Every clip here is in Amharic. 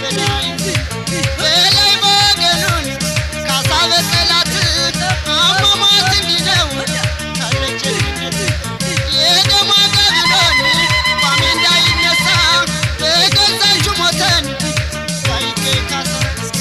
ገዳይ በላይ በገኑን ካሳ በጠላት አሟሟት እንዲህ ነው ካለችነት የደማ ቀብሎን ቋሚ እንዳይነሳ በገዛሹ ሞተን ሳይገኝ ካሳ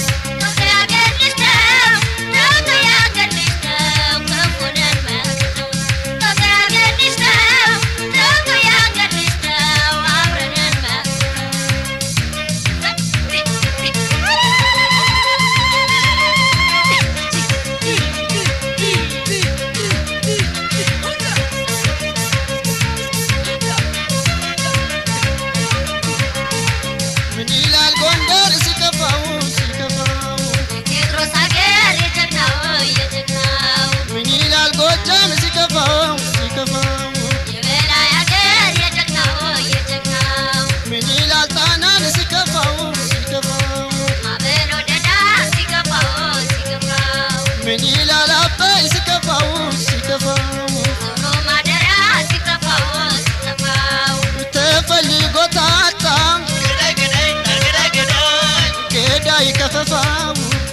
ምን ይላል ጎንደር ሲከፋው ሲከፋው ምን ይላል ጎጃም ሲከፋው ሲከፋው ምን ይላል ጣናን ሲከፋው ሲከፋው ምን ይላል አባይ ሲከፋው ሲከፋው ተፈልጎ ታጣ ገዳይ ከፈፋው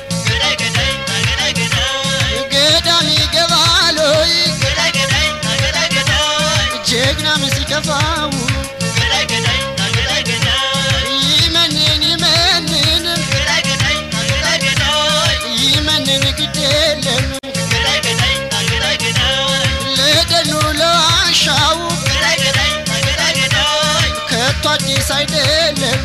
ገዳም ይገባል ሆይ ጀግናም ሲከፋው ይመንን ይመንን ይመንን ግድ የለም ለደኑ ለዋሻው ከቶ አዲስ አይደለም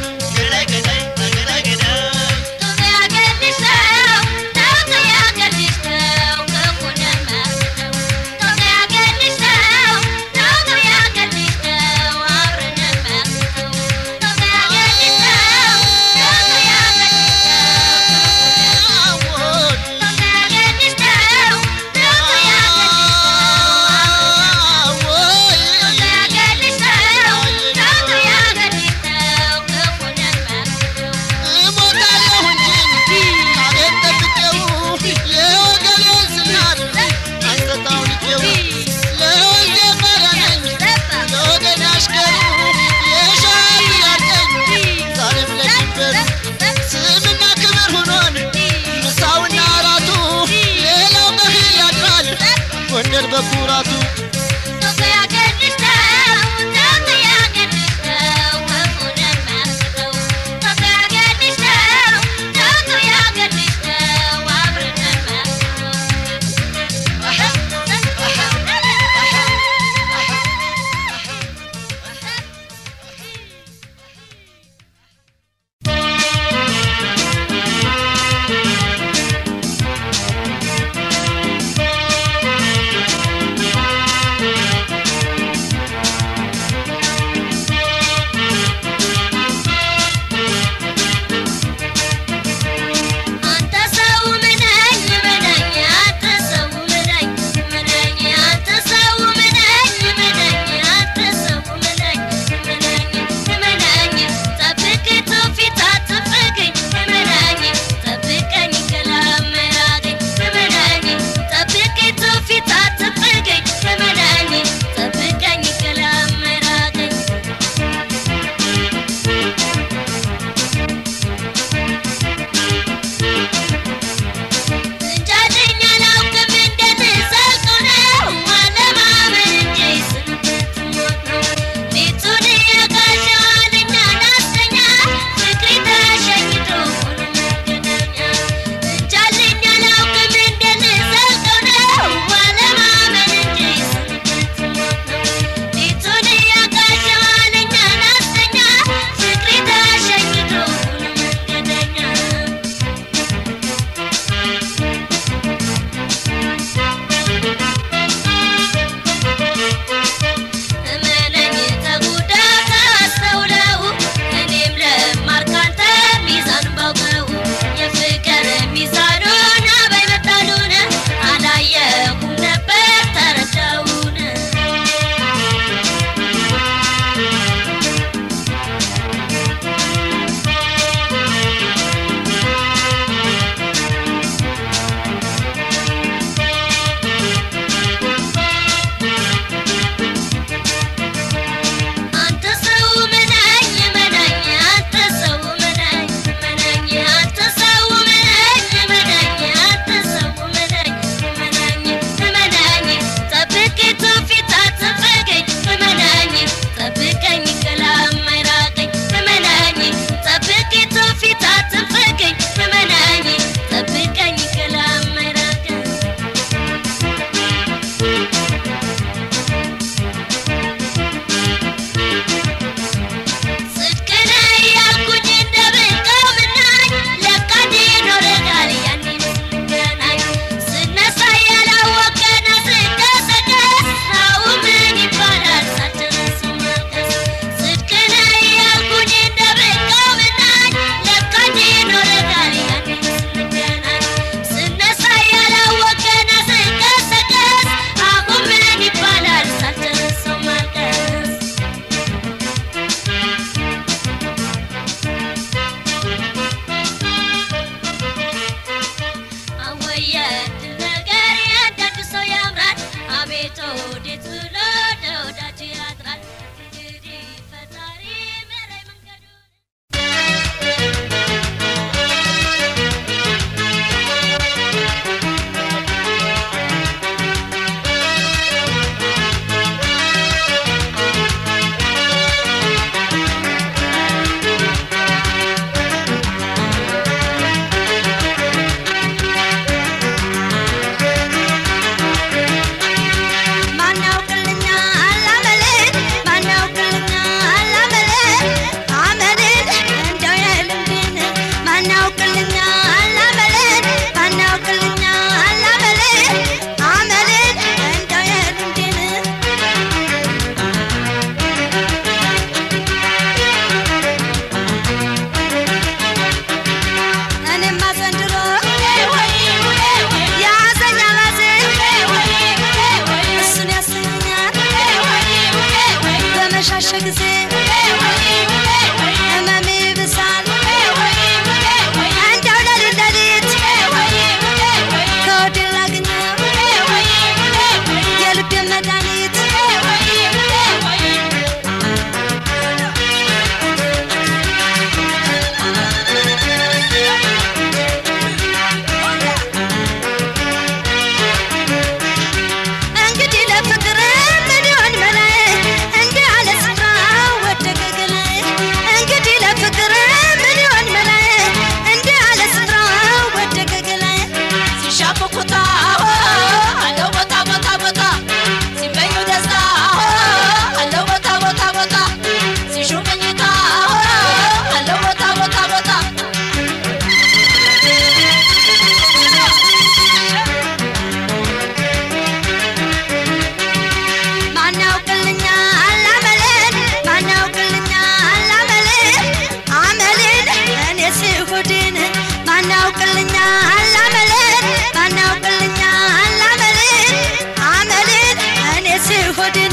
ማን ያውቅልኛል አመልን ማን ያውቅልኛል አመልን አመልን እኔ ስሆድን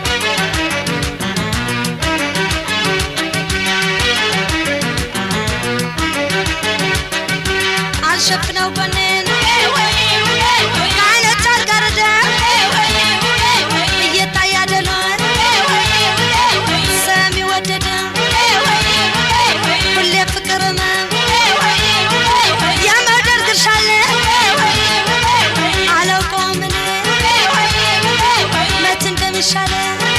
አልሸፍነው ጎኔን ከዓይኖች አልጋርደም እየታየ አይደለም ሰሚ ወደደ ሁሌ ፍቅር ነው የመውደድ ግርሻለ አላውቀውም እኔ መች እንደሚሻለ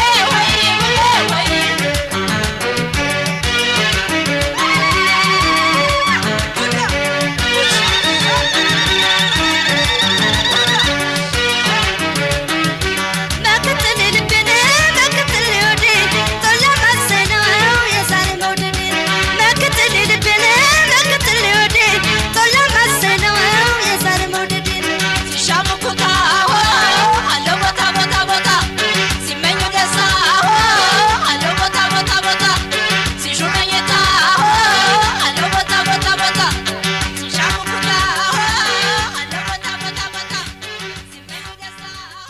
በክትል ልቤን በክትል ወዴ ቶሎ ማሰነው የዛሬ መውደድ በክትል ልቤን በክትል ወዴ ቶሎ ማሰነው የዛሬ መውደድ ሲሻሙኩታ አለው ቦታ ቦታ ቦታ ሲመኙ ደስታ አለው ቦታ ቦታ ቦታ ሲሹ መኝታ አለው ቦታ ቦታ ቦታ ሲሻሙኩታ አለው ቦታ ቦታ ቦታ ሲመኙ ደስታ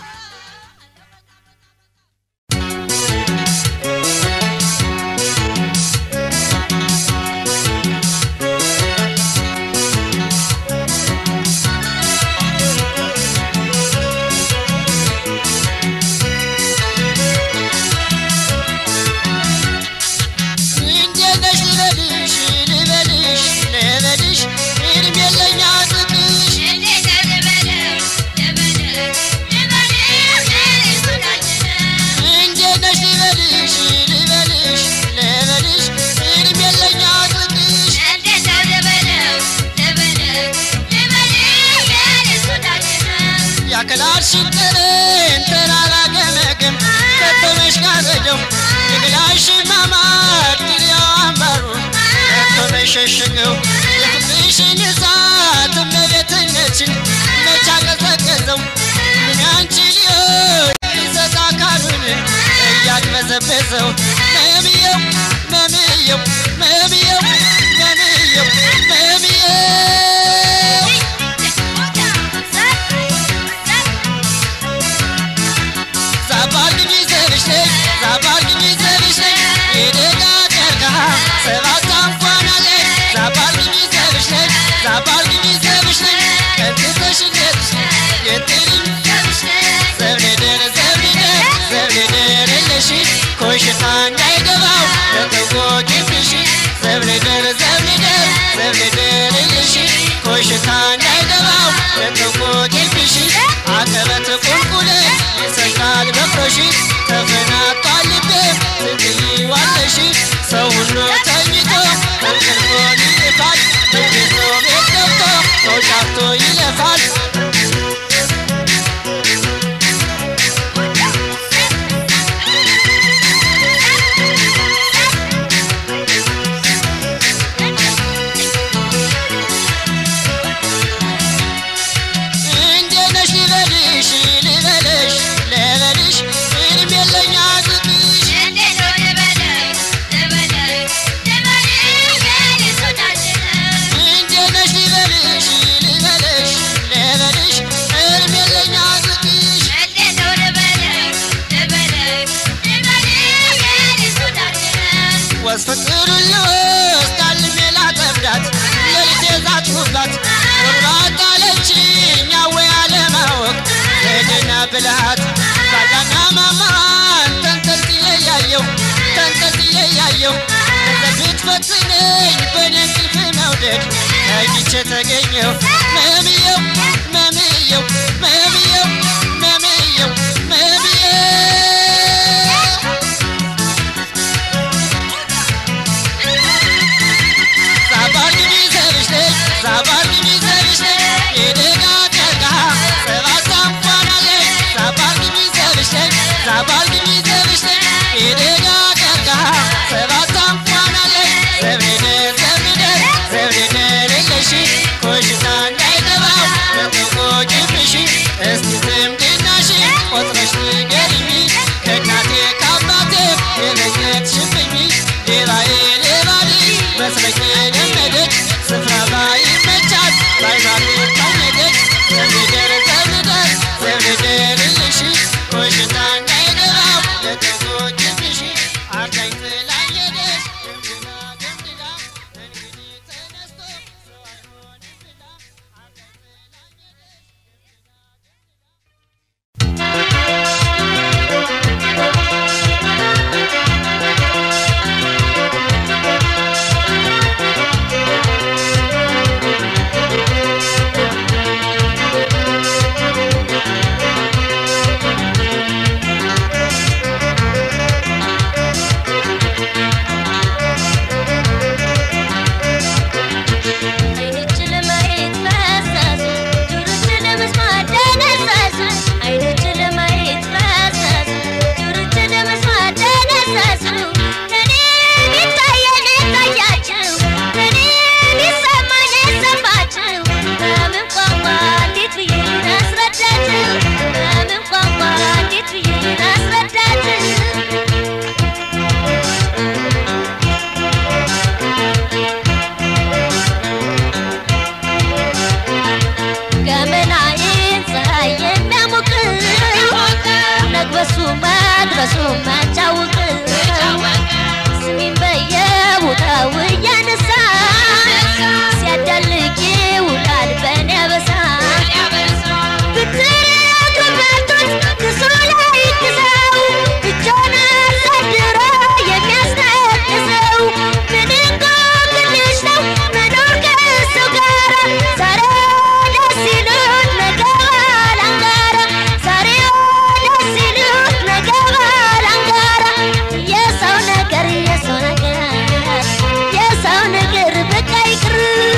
እንዴት ነሽ ልበልሽ ልበልሽ ልበልሽ እድሜ የለኝ አጥብሽ እንዴት ነሽ ልበልሽ ልበልሽ ልበልሽ እድሜ የለኝ አጥብሽ ያክላልሽን ጥርን ተራራ ገመግም ከተመሽ ጋረደው የግላሽ ማማር ድሪያው አምባሩ ከተመሽ ሸሽገው የፍቅርሽን እሳት እመቤትነችን መቻ ቀዘቀዘው ምን ያንቺ ሊሆን ይሰጥ አካሉን እያቅበዘበዘው መምየው መምየው መምየው መምየው መምየው ዛባርግኝ ዘብሽ ነኝ ዛባርግኝ ዘብሽ ነኝ የደጋ ቀርከሃ ሰባት አንኳን አለኝ ዛባርግኝ ዘብሽ ነኝ ዛባርግኝ ዘብሽ ነኝ ከትተሽነትሽ የትልኝ ዘብኔደር ዘብኔደር ዘብኔደር የለሽ ኮሽታ እንዳይገባው ለተጎጅብሽ ዘብኔደር ዘብኔደር ዘብኔደር የለሽ ኮሽታ እንዳይገባው ለተጎጅብሽ አቀበት ቁልቁለት ይሰጣል በፍሮሽ ተፈናጧል ልቤ ትትይዋለሽ ሰው ሁሉ ተኝቶ ከእንቅልፎ ይልፋል በቤቶ ቤት ገብቶ ተውጫቶ ይለፋል እንዴት ነሽ ልበልሽ ልበልሽ ልበልሽ እድሜ የለኝ አጥብሽ እንዴት ነሽ ልበልሽ ልበልሽ ልበልሽ እድሜ የለኝ አጥብሽ ወስፍቅር ልወስድ አልሜ ላጠምዳት ሌሊቴ ዛትሁባት ቁርባት አለችኝ አወይ አለማወቅ ሄድና ብልሃት ባዳና ማማን ተንጠልጥዬ ያየው ተንጠልጥዬ ያየው ብትፈትነኝ በእኔ እንቅልፍ መውደድ ተኝቼ ተገኘው መምየው መምየው መምየው መምየው መምየው ዛባርግኝ ዘብሽ ነኝ ዛባርግኝ ዘብሽ ነኝ የደጋ ቀርከሃ ሰባት አንኳን አለኝ ዛባርግኝ ዘብሽ ነኝ ዛባርግኝ ዘብሽ ነኝ የደጋ ቀርከሃ ሰባት አንኳን አለኝ ዘብኔደ ዘብኔደ ዘብኔደ የለሽ ኮሽታ እንዳይገባው ለተጎጅብሽ እስቲ ዝምድናሽ ቆጥረሽ ንገሪኝ ከእናቴ ከአባቴ የለየትሽብኝ ሌባዬ ሌባ ልጅ መስለኝ የለመደች ስፍራ መድረሱ ማጫውቅ ስሚን በየቦታው እያነሳ ሲያዳልቅ ይውላል በኔ አበሳ ብትር ግንባቶች ክሱ ላይ ክሰው እጆን አሳድሮ የሚያስነቅሰው ምን እንቆቅልሽ ነው መኖር ከእሱ ጋር ዛሬ ደስ ይሉት ነገ ባላንጋራ ዛሬ ደስ ይሉት ነገ ባላንጋራ የሰው ነገር የሰው ነገር የሰው ነገር በቃ ይቅር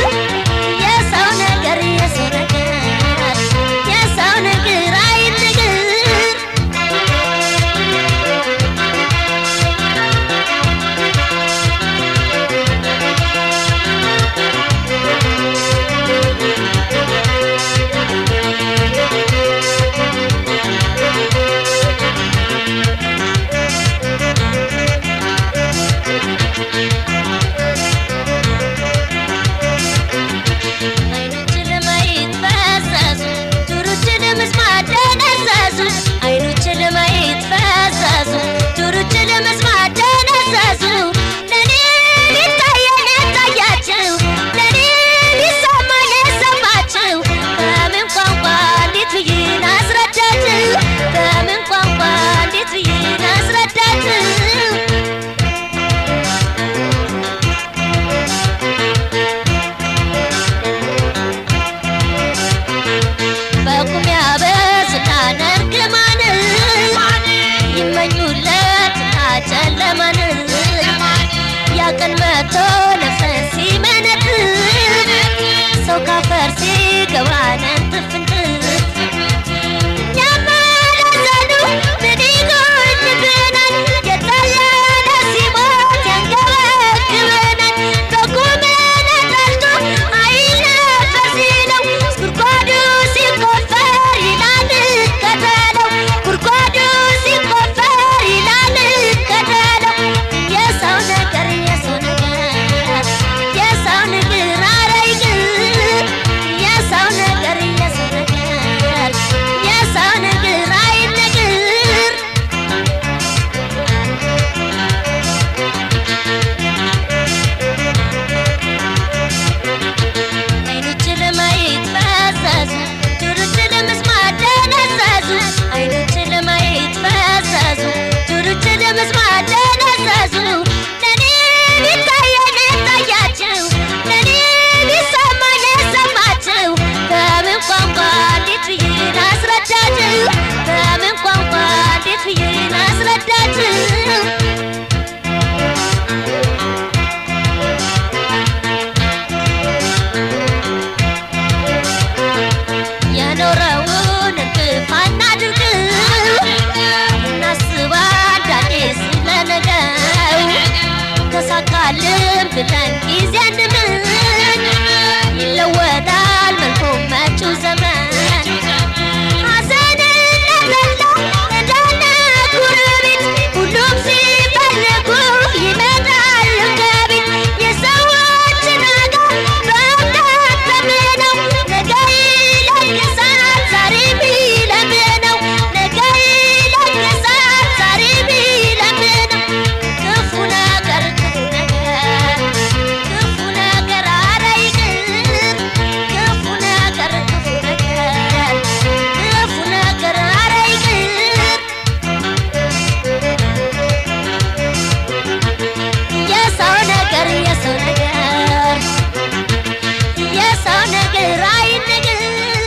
የሰው ነገር አይ ነገር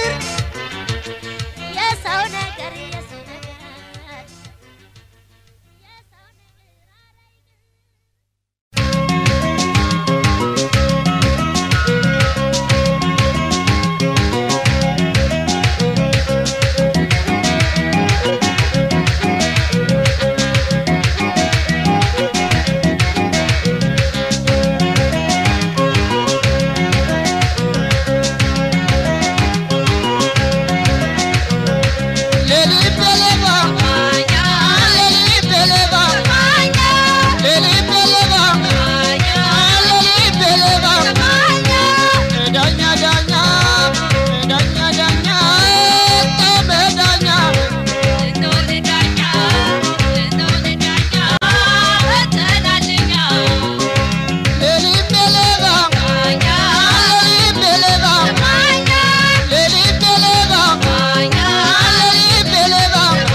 የሰው ነገር የሰው ነገር የሰው ነገር ለልቤ ሌባ ለልቤ ሌባ ለልቤ ሌባ ለልቤ ሌባ ዳኛ ዳኛ ዳኛ ዳኛ ጠመ ዳኛ ለልቤ ሌባ ለልቤ ሌባ ለልቤ ሌባ ለልቤ ሌባ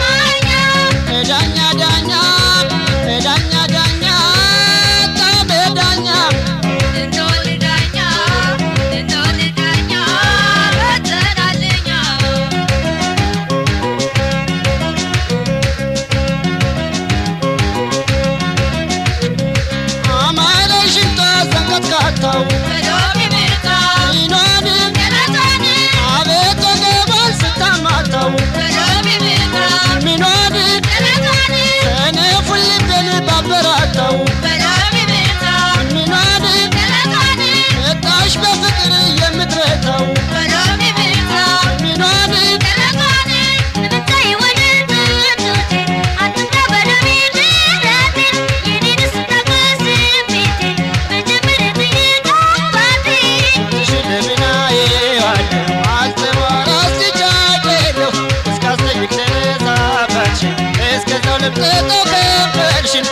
ዳኛ ዳኛ ዳኛ ዳኛ ጠመ ዳኛ አማረ ሽንጧ ዘንቀጥቃጣው ይኗን አቤት ወገቧን ስታማታው ሚኗን ሰነፉን ልቤን ባበራታው ሚኗን መጣሽ በፍቅር የምትረታው ሚኗን ሽልምናዬ አለ አልተባራ ስጃለሁ እስካስጠይቅ ተነሳባችን እስከዛው ልብጠጠው ከበድሽን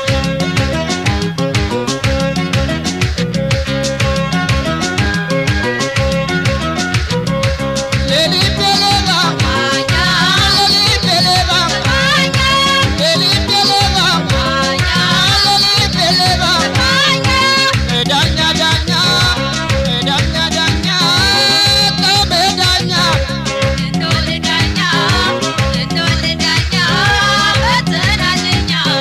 ለልቤ ሌባ ለልቤ ሌባ ለልቤ ሌባ ለልቤ ሌባ ዳኛ ዳኛ ዳኛ ዳኛ ጠመ ዳኛ ዳኛ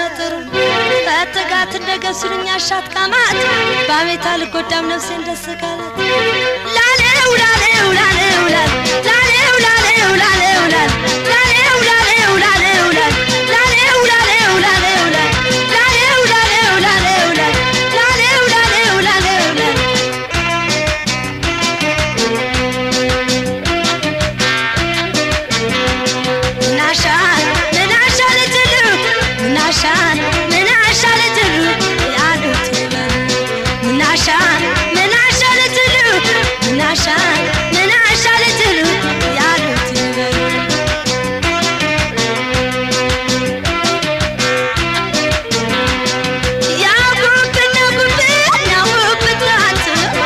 ጥሩ ፈትጋት እንደገሱልኝ አሻት ቃማት በአሜታ ልጎዳም ነፍሴን ደስ ካላት ላሌው ላሌው ላሌው ላል ላሌው ላሌው ላሌው ላል ላሌው ላሌው ላሌው ላል ላሌው ላሌው ላሌው ላል ላሌው ላሌው ላሌው ላል ላሌው ላሌው ላሌው ላል ምናሻል ምናሻል ትሉ ምናሻል ምናሻል ትሉ ያሉት ይበሉ ምናሻል ምናሻል ትሉ ምናሻል ምናሻል ትሉ ያሉት ይበሉ ያውቁብን ያውቁብን ያውቁብናት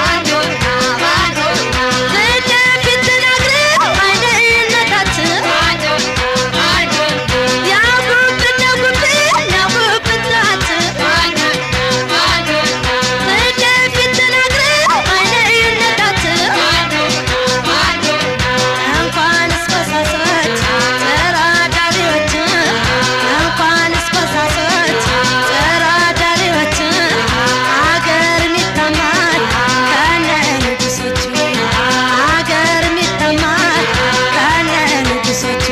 ፊት ለፊት ተናግረው አይደነቃት ያውቁብን ያውቁብን ያውቁብናት ፊት ለፊት ተናግረው አይደነቃት እንኳንስ በሳሶች ተራዳሪዎች እንኳንስ በሳሶች ተራዳሪዎች አገር የሚታማል ከነ ንጉሶቹ አገር የሚታማል ከነ ንጉሶቹ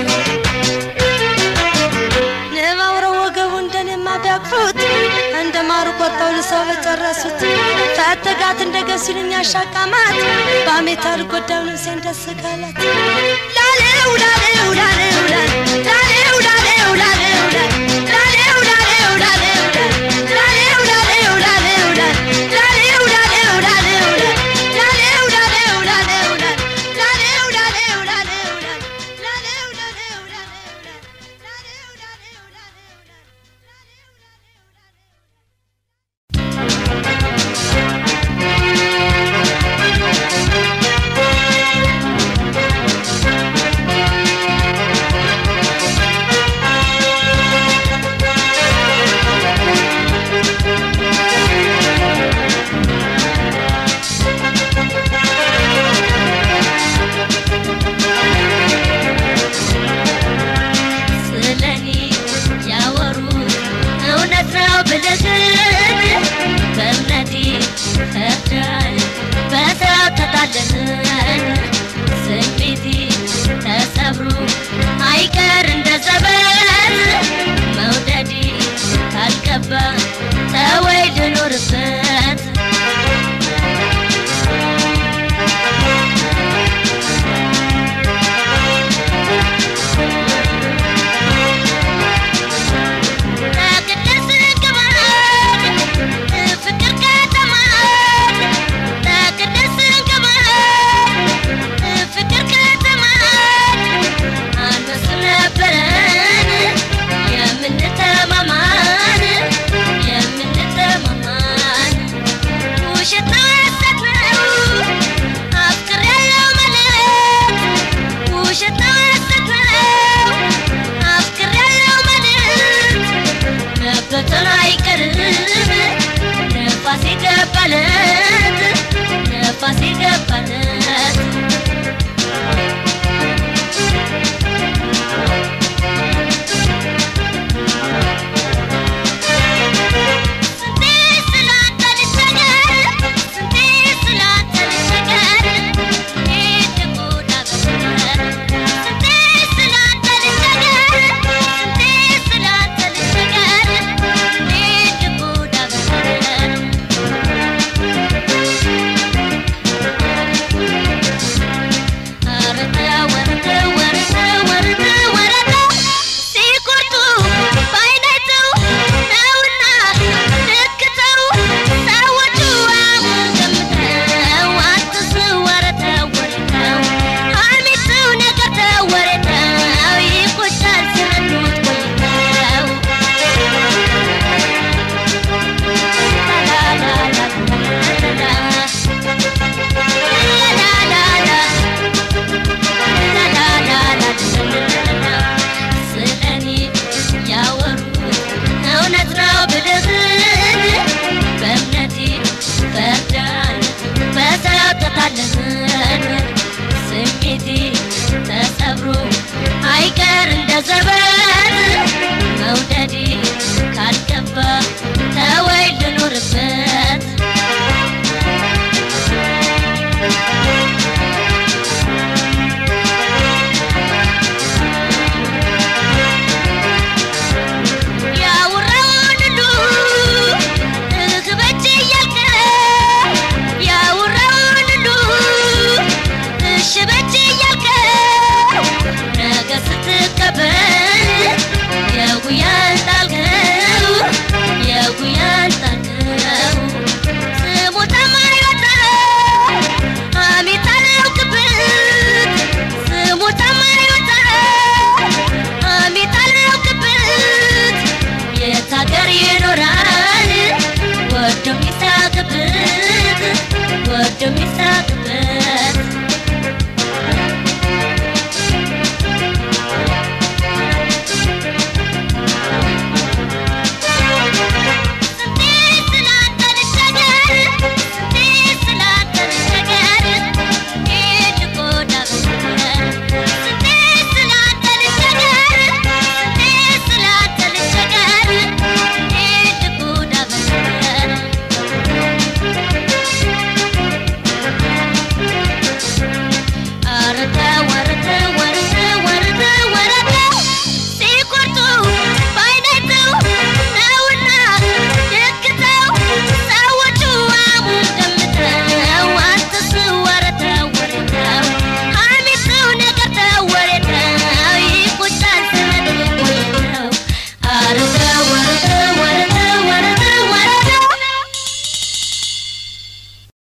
ንባውረው ወገቡ እንደኔማ ቢያቅፉት እንደ ማሩ ቆጠው ልሰው በጨረሱት ፈትጋት እንደገሱልኝ አሻቃማት በአሜታ ልጎዳው ነፍሴን ደስ ካላት ላሌው ላሌው ላሌው ላል ላሌው ላሌው ላሌው ላል ላሌው ላሌው ላሌው ላል ላሌው ላሌው ላሌው ላል ላሌው ላሌው ላሌው ላል ላሌው ላሌው ላሌው ላል ላሌው ላሌው ላሌው ላል ላሌው ላሌው ላሌው ላል ላሌው ላሌው ላሌው ላል ላሌው የጉያን ጣልከው የጉያን ጣልከው ስሙ ተማሪ ወጣው አሜት አላውቅበት ስሙ ተማሪ ወጣው አሜት አላውቅበት የት ሀገር ይኖራል ወዶ የሚሳቅበት ወዶ የሚሳቅበት አረተው አረተው